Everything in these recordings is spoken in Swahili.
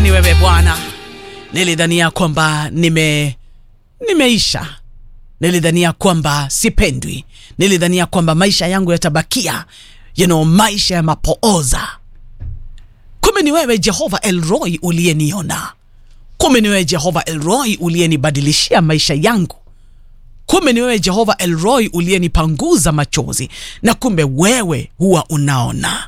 ni wewe Bwana. Nilidhania kwamba nime nimeisha, nilidhania kwamba sipendwi, nilidhania kwamba maisha yangu yatabakia you know, maisha ya mapooza. Kumbe ni wewe Jehova Elroy uliyeniona. Kumbe ni wewe Jehova Elroy uliyenibadilishia maisha yangu. Kumbe ni wewe Jehova Elroy uliyenipanguza machozi, na kumbe wewe huwa unaona.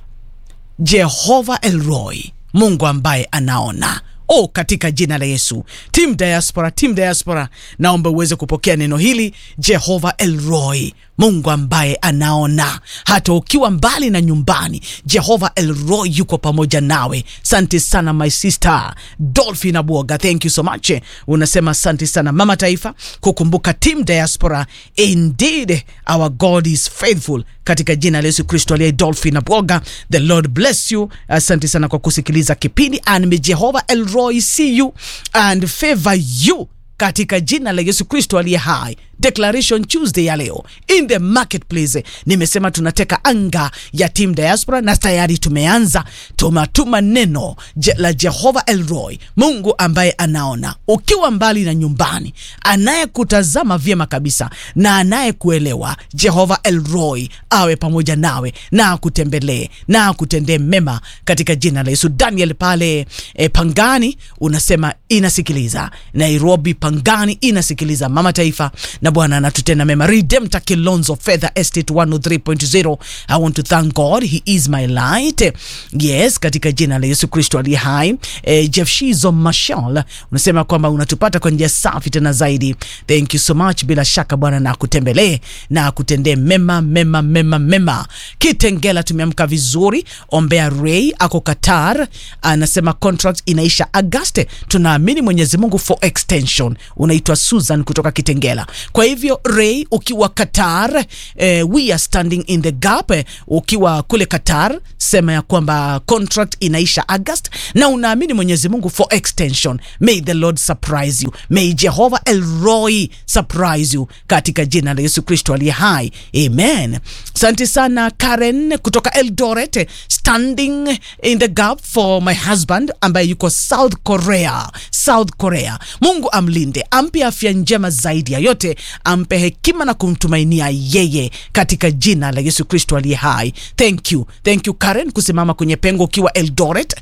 Jehova Elroy, Mungu ambaye anaona. Oh, katika jina la Yesu, Team Diaspora, Team Diaspora, naomba uweze kupokea neno hili. Jehova Elroy, Mungu ambaye anaona hata ukiwa mbali na nyumbani. Jehova Elroy yuko pamoja nawe. Asante sana my sister Dolphin Abwoga, thank you so much. Unasema asante sana mama taifa kukumbuka Team Diaspora. Indeed our God is faithful, katika jina la Yesu Kristo aliye Dolphin Abwoga, the Lord bless you. Asante sana kwa kusikiliza kipindi and may Jehova Elroy see you and favor you katika jina la Yesu Kristo aliye hai. Declaration Tuesday ya leo in the marketplace, nimesema tunateka anga ya Team Diaspora na tayari tumeanza. Tumatuma neno je, la Jehova Elroy, Mungu ambaye anaona ukiwa mbali na nyumbani, anayekutazama vyema kabisa na anayekuelewa. Jehova Elroy awe pamoja nawe na akutembelee na akutendee mema katika jina la Yesu. Daniel pale e, Pangani unasema inasikiliza Nairobi, Pangani inasikiliza mama taifa na Bwana anatutenda mema. Redemptor Kilonzo Feather Estate 103.0 I want to thank God he is my light. Yes, katika jina la Yesu Kristo aliye hai. Eh, Jeff Shizo Mashal unasema kwamba unatupata kwa njia safi tena zaidi. Thank you so much. Bila shaka Bwana na akutembelee na akutendee mema mema mema mema. Kitengela tumeamka vizuri. Ombea Ray ako Qatar anasema contract inaisha Agosti. Tunaamini Mwenyezi Mungu for extension. Unaitwa Susan kutoka Kitengela. Kwa hivyo Ray, ukiwa Qatar eh, we are standing in the gap eh, ukiwa kule Qatar, sema ya kwamba contract inaisha August na unaamini Mwenyezi Mungu for extension. May the Lord surprise you, may Jehovah Elroy surprise you katika jina la Yesu Kristo aliye hai, amen. Asante sana Karen kutoka Eldoret, standing in the gap for my husband ambaye yuko South Korea, South Korea. Mungu amlinde, ampe afya njema zaidi ya yote ampe hekima na kumtumainia yeye katika jina la Yesu Kristo aliye hai. Thank you, thank you Karen kusimama kwenye pengo ukiwa Eldoret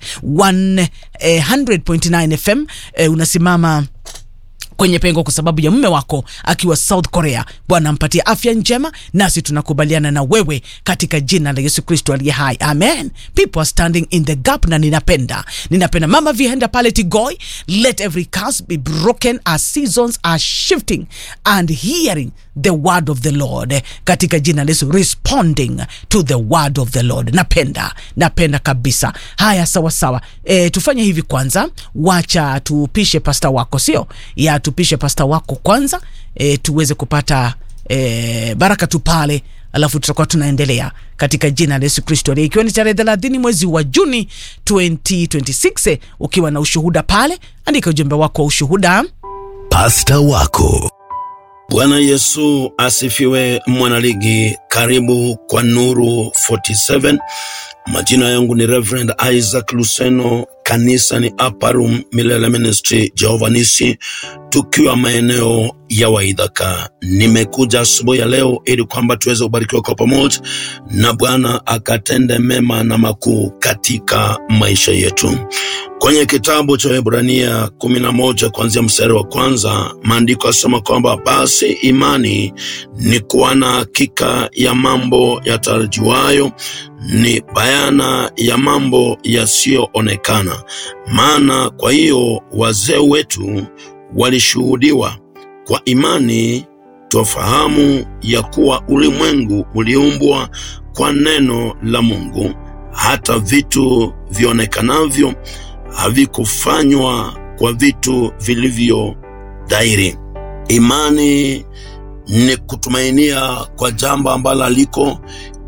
100.9 FM. Eh, unasimama kwenye pengo kwa sababu ya mume wako akiwa South Korea. Bwana ampatie afya njema, nasi tunakubaliana na wewe katika jina la Yesu Kristo aliye hai, amen. People are standing in the gap, na ninapenda ninapenda mama vihenda pale Tigoi, let every curse be broken as seasons are shifting and hearing the word of the Lord katika jina la Yesu, responding to the word of the Lord. Napenda napenda kabisa. Haya, sawa sawa. E, tufanye hivi kwanza, wacha tupishe pasta wako, sio ya tupishe pasta wako kwanza, e, tuweze kupata e, baraka tu pale, alafu tutakuwa tunaendelea katika jina la Yesu Kristo, ikiwa ni tarehe 30 mwezi wa Juni 2026. Ukiwa na ushuhuda pale, andika ujumbe wako wa ushuhuda. Pasta wako Bwana Yesu asifiwe. Mwanaligi, karibu kwa Nuru 47. Majina yangu ni Reverend Isaac Luseno, kanisa ni Upper Room Milele Ministry Jehova Nisi, tukiwa maeneo ya Waidhaka. Nimekuja asubuhi ya leo ili kwamba tuweze kubarikiwa kwa pamoja na Bwana akatende mema na makuu katika maisha yetu. Kwenye kitabu cha Waebrania kumi na moja kuanzia mstari wa kwanza maandiko yasema kwamba basi imani ni kuwa na hakika ya mambo yatarajiwayo, ni bayana ya mambo yasiyoonekana. Maana kwa hiyo wazee wetu walishuhudiwa kwa imani, twafahamu ya kuwa ulimwengu uliumbwa kwa neno la Mungu, hata vitu vionekanavyo havikufanywa kwa vitu vilivyo dhahiri. Imani ni kutumainia kwa jambo ambalo aliko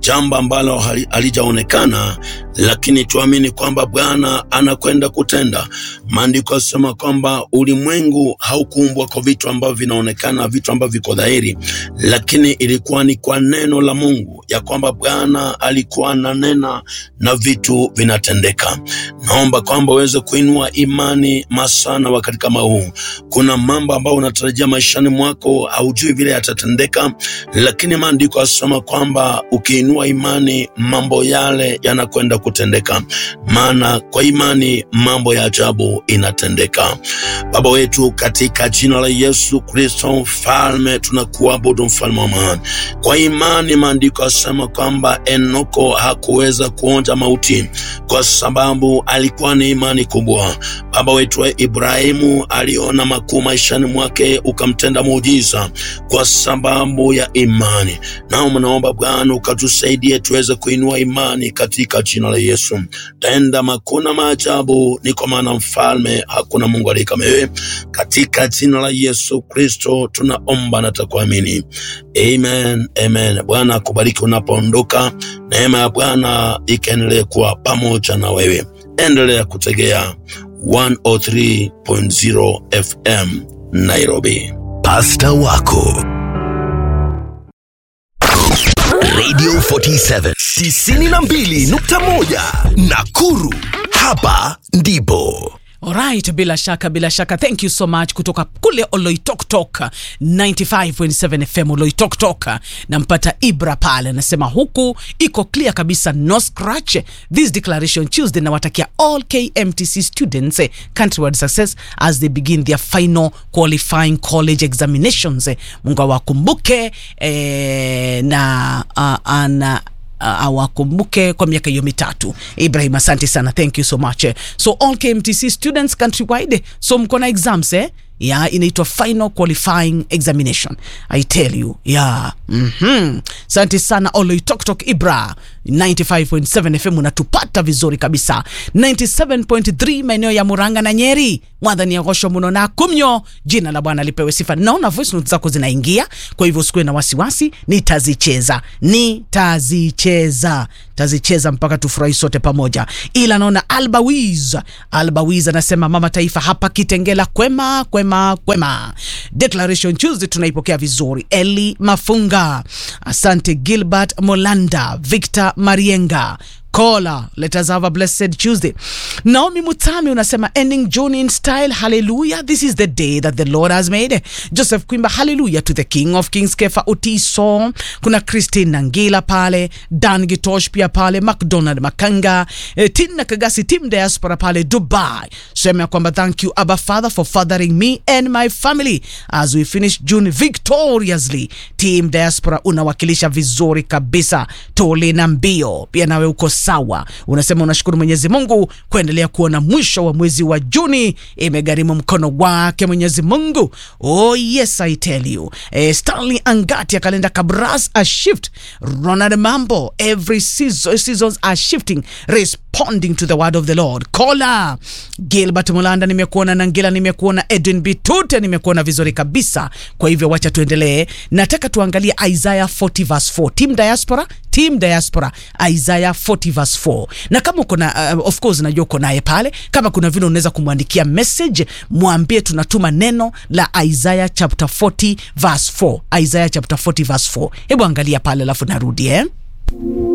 jambo ambalo hali- halijaonekana, lakini tuamini kwamba Bwana anakwenda kutenda. Maandiko yasema kwamba ulimwengu haukuumbwa kwa vitu ambavyo vinaonekana, vitu ambavyo viko dhahiri, lakini ilikuwa ni kwa neno la Mungu ya kwamba Bwana alikuwa ananena na vitu vinatendeka. Naomba kwamba uweze kuinua imani masana wakati kama huu. Kuna mambo ambayo unatarajia maishani mwako, haujui vile yatatendeka, lakini maandiko yasema kwamba ukiinua imani, mambo yale yanakwenda kutendeka, maana kwa imani mambo ya ajabu inatendeka. Baba wetu, katika jina la Yesu Kristo mfalme, tunakuabudu mfalme wa amani. Kwa imani maandiko yasema kwamba Enoko hakuweza kuonja mauti kwa sababu alikuwa ni imani kubwa. Baba wetu wa Ibrahimu aliona makuu maishani mwake, ukamtenda muujiza kwa sababu ya imani. Nao mnaomba Bwana ukatusaidie tuweze kuinua imani katika jina la Yesu. Tenda makuu na maajabu, ni kwa maana mfalme, hakuna Mungu aliye kama wewe. Katika jina la Yesu Kristo tunaomba na takuamini, amen, amen. Bwana akubariki unapoondoka, neema ya Bwana ikaendelee kuwa pamoja na wewe. Endelea kutegea 103.0 FM Nairobi. Pasta wako Radio 47 92.1 Nakuru. Hapa ndipo Alright, bila shaka bila shaka, thank you so much kutoka kule Oloitoktok 95.7 FM Oloitoktok. Nampata Ibra pale anasema huku iko clear kabisa, no scratch this declaration Tuesday. Nawatakia all KMTC students eh, countrywide success as they begin their final qualifying college examinations. eh. Mungu awakumbuke eh, na uh, ana uh, awakumbuke kwa miaka hiyo mitatu. Ibrahim, asante sana, thank you so much. So all KMTC students countrywide, so mko na exams eh? ya inaitwa final qualifying examination i tell you yeah. mm-hmm. asante sana oloitoktok ibra 95.7 fm unatupata vizuri kabisa 97.3 maeneo ya muranga na nyeri mwadhani ya gosho muno na kumnyo jina la bwana lipewe sifa naona voice notes zako zinaingia kwa hivyo usikuwe na wasiwasi nitazicheza nitazicheza tazicheza mpaka tufurahi sote pamoja ila naona albawiz albawiz anasema mama taifa hapa kitengela kwema kwema kwema declaration tuesday tunaipokea vizuri eli mafunga asante gilbert molanda victor marienga Kola, let us have a blessed Tuesday. Naomi Mutami unasema ending June in style. Hallelujah. This is the day that the Lord has made. Joseph Kwimba, hallelujah to the King of Kings. Kefa Utiso. Kuna Christine Nangila pale. Dan Gitosh pia pale. McDonald Makanga. Eh, Tina Kagasi, Team Diaspora pale Dubai. Sema ya kwamba thank you Abba Father for fathering me and my family as we finish June victoriously. Team Diaspora unawakilisha vizuri kabisa. Tole na mbio. Pia nawe uko sawa. Unasema unashukuru Mwenyezi Mungu kuendelea kuona mwisho wa mwezi wa Juni imegharimu mkono wake Mwenyezi Mungu. Oh yes I tell you. Eh, Stanley Angati akalenda Kabras a shift. Ronald Mambo every season, seasons are shifting responding to the word of the Lord. Kola Gilbert Mulanda nimekuona, Nangila nimekuona, Edwin Bitute nimekuona vizuri kabisa. Kwa hivyo wacha tuendelee. Nataka tuangalie Isaiah 40 verse 4. Team Diaspora Team Diaspora Isaiah 40 verse 4. Na kama uko na uh, of course najua uko naye pale, kama kuna vile unaweza kumwandikia message, mwambie tunatuma neno la Isaiah chapter 40 verse 4. Isaiah chapter 40 verse 4. Hebu angalia pale alafu narudi eh.